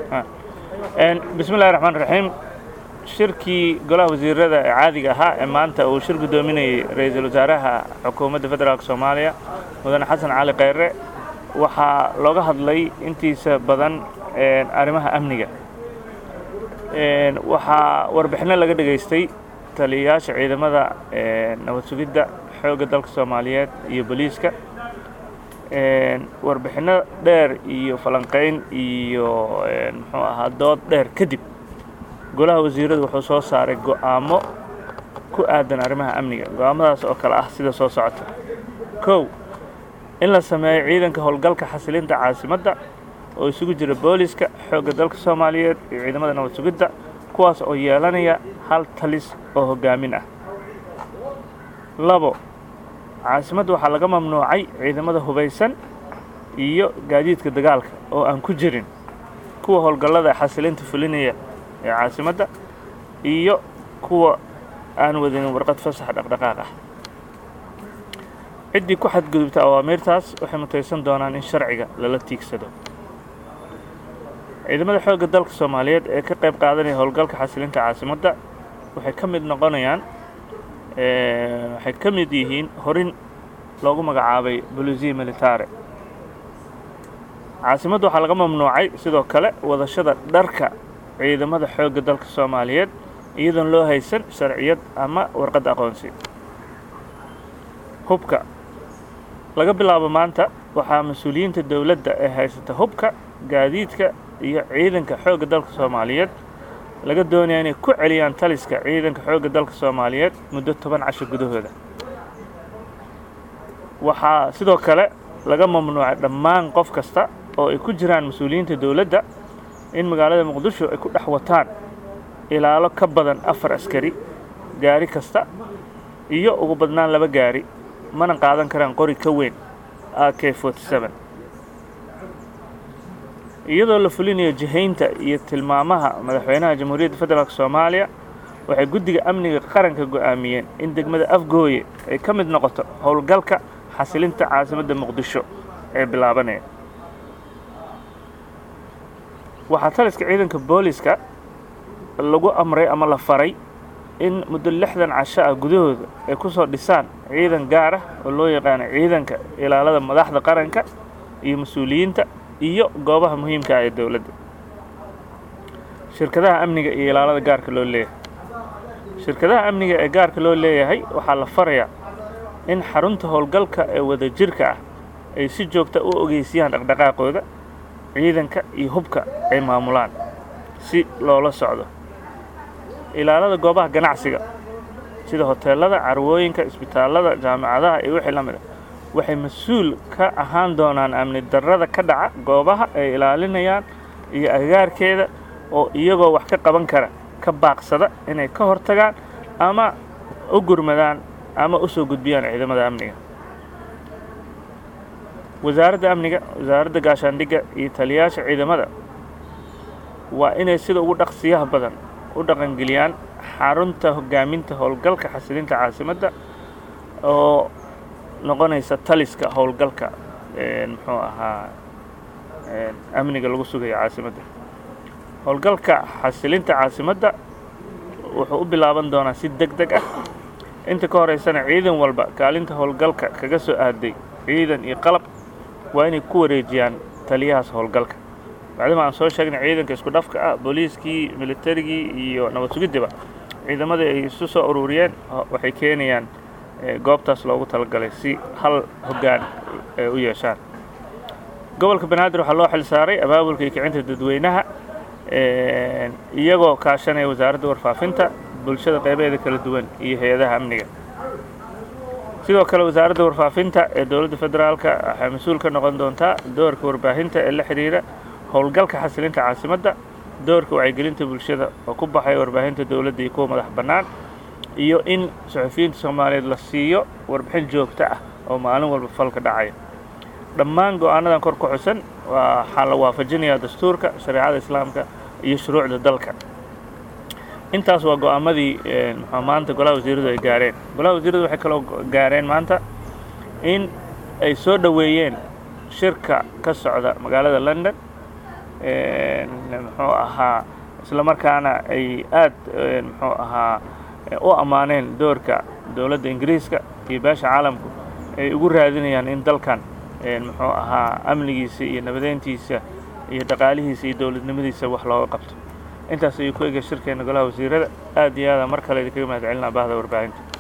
bismi llahi raxmaan raxiim shirkii golaha wasiirada ee caadiga ahaa ee maanta uu shir guddoominayay ra-iisul wasaaraha xukuumadda federaalk soomaaliya mudane xasan cali kheyre waxaa looga hadlay intiisa badan arrimaha amniga waxaa warbixinno laga dhegaystay taliyayaasha ciidamada nabad sugidda xoogga dalka soomaaliyeed iyo booliiska warbixinno dheer iyo falanqayn iyo muxuu ahaa dood dheer kadib golaha wasiiradu wuxuu soo saaray go'aamo ku aadan arrimaha amniga go'aamadaas oo kale ah sida soo socota kow in la sameeyo ciidanka howlgalka xasilinta caasimadda oo isugu jira booliska xoogga dalka soomaaliyeed iyo ciidamada nabad sugidda kuwaas oo yeelanaya hal talis oo hoggaamin ah labo caasimadda waxaa laga mamnuucay ciidamada hubaysan iyo gaadiidka dagaalka oo aan ku jirin kuwa howlgallada xasilinta fulinaya ee caasimadda iyo kuwa aan wadanin warqad fasax dhaqdhaqaaq ah ciddii ku xadgudubta awaamiirtaas waxay mutaysan doonaan in sharciga lala tiigsado ciidamada xoogga dalka soomaaliyeed ee ka qayb qaadanaya howlgalka xasilinta caasimadda waxay ka mid noqonayaan waxay ka mid yihiin horin loogu magacaabay bolisiya militare caasimadda waxaa laga mamnuucay sidoo kale wadashada dharka ciidamada xoogga dalka soomaaliyeed iyadoon loo haysan sharciyad ama warqadda aqoonsi hubka laga bilaabo maanta waxaa mas-uuliyiinta dowladda ee haysata hubka gaadiidka iyo ciidanka xoogga dalka soomaaliyeed laga doonaya inay ku celiyaan taliska ciidanka xoogga dalka soomaaliyeed muddo toban casho gudahooda waxaa sidoo kale laga mamnuucay dhammaan qof kasta oo ay ku jiraan mas-uuliyiinta dowladda in magaalada muqdisho ay ku dhex wataan ilaalo ka badan afar askari gaari kasta iyo ugu badnaan laba gaari mana qaadan karaan qori ka weyn a k iyadoo la fulinayo jihaynta iyo tilmaamaha madaxweynaha jamhuuriyadda federaalk soomaaliya waxay guddiga amniga qaranka go'aamiyeen in degmada afgooye ay ka mid noqoto howlgalka xasilinta caasimadda muqdisho ee bilaabanaya waxaa taliska ciidanka booliska lagu amray ama la faray in muddo lixdan casho ah gudahooda ay ku soo dhisaan ciidan gaar ah oo loo yaqaano ciidanka ilaalada madaxda qaranka iyo mas-uuliyiinta iyo goobaha muhiimka ah ee dowladda shirkadaha amniga iyo ilaalada gaarka loo leeyahay shirkadaha amniga ee gaarka loo leeyahay waxaa la farayaa in xarunta howlgalka ee wadajirka ah ay si joogta u ogeysiyaan dhaqdhaqaaqooda ciidanka iyo hubka ay maamulaan si loola socdo ilaalada goobaha ganacsiga sida hoteelada carwooyinka isbitaallada jaamacadaha iyo wixii la mid a waxay mas-uul ka ahaan doonaan amni darrada ka dhaca goobaha ay ilaalinayaan iyo agagaarkeeda oo iyagoo wax ka qaban kara ka baaqsada inay ka hortagaan ama u gurmadaan ama u soo gudbiyaan ciidamada amniga wasaaradda amniga wasaaradda gaashaandhigga iyo taliyayaasha ciidamada waa inay sida ugu dhaqsiyaha badan u dhaqangeliyaan xarunta hoggaaminta howlgalka xasilinta caasimadda oo noqonaysa taliska howlgalka muxuu ahaa amniga lagu sugayo caasimadda howlgalka xasilinta caasimadda wuxuu u bilaaban doonaa si deg deg ah inta ka horeysana ciidan walba kaalinta howlgalka kaga soo aaday ciidan iyo qalab waa inay ku wareejiyaan taliyahaas howlgalka bacdima aan soo sheegnay ciidanka isku dhafka ah booliiskii militarigii iyo nabad sugiddiba ciidamadii ay isu soo ururiyeen waxay keenayaan goobtaas loogu talagalay si hal hoggaan ay u yeeshaan gobolka banaadir waxaa loo xil saaray abaabulka iyo kicinta dadweynaha iyagoo kaashanaya wasaaradda warfaafinta bulshada qaybaheeda kala duwan iyo hay-adaha amniga sidoo kale wasaaradda warfaafinta ee dowladda federaalka waxay mas-uul ka noqon doontaa doorka warbaahinta ee la xidhiira howlgalka xasilinta caasimadda doorka wacyigelinta bulshada oo ku baxaya warbaahinta dowladda iyo kuwa madax bannaan iyo in suxufiyiinta soomaaliyeed la siiyo warbixin joogto ah oo maalin walba falka dhacaya dhammaan go-aanadan kor ku xusan waxaa la waafajinayaa dastuurka shareecada islaamka iyo shuruucda dalka intaas waa go-aamadii muxuu maanta golaha wasiiradu ay gaareen golaha wasiiradu waxay kaloo gaareen maanta in ay soo dhoweeyeen shirka ka socda magaalada london muxuu ahaa isla markaana ay aad muxuu ahaa u ammaaneen doorka dowladda ingiriiska iyo beesha caalamku ay ugu raadinayaan in dalkan muxuu ahaa amnigiisa iyo nabadeyntiisa iyo dhaqaalihiisa iyo dowladnimadiisa wax looga qabto intaas ayuu ku egay shirkeena golaha wasiirada aad iyo aada mar kale idinkaga mahad celinaa bahda warbaahinta